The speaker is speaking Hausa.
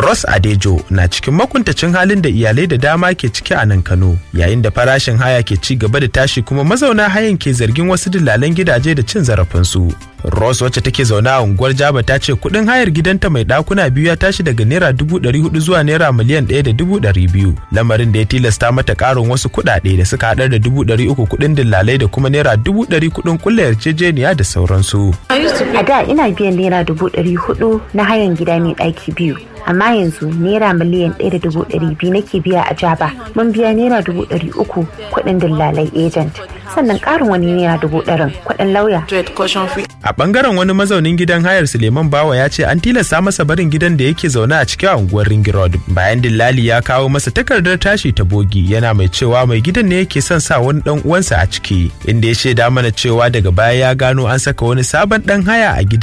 Ross Adejo na cikin makuntacin halin da iyalai da dama ke ciki a nan Kano yayin da farashin haya ke ci gaba da tashi kuma mazauna hayan ke zargin wasu dillalan gidaje da cin zarafinsu. Ross wacce take zaune a unguwar Jaba ta ce kuɗin hayar gidanta mai ɗakuna biyu ya tashi daga naira dubu ɗari hudu zuwa naira miliyan ɗaya da dubu ɗari biyu lamarin da ya tilasta mata ƙarin wasu kuɗaɗe da suka haɗar da dubu ɗari uku kuɗin dillalai da kuma naira dubu ɗari kuɗin kulla yarjejeniya da sauransu. A da ina biyan naira dubu ɗari hudu na hayan gida mai ɗaki biyu. amma yanzu naira miliyan ɗaya da dubu ɗari biyu nake biya a jaba mun biya naira dubu ɗari uku kuɗin dillalai agent sannan ƙarin wani naira dubu ɗarin kuɗin lauya. A ɓangaren wani mazaunin gidan hayar Suleiman Bawa ya ce an tilasta masa barin gidan da yake zaune a cikin unguwar Ring Road bayan dillali ya kawo masa takardar tashi ta bogi yana mai cewa mai gidan ne yake son sa wani ɗan uwansa a ciki inda ya shaida mana cewa daga baya ya gano an saka wani sabon ɗan haya a gidan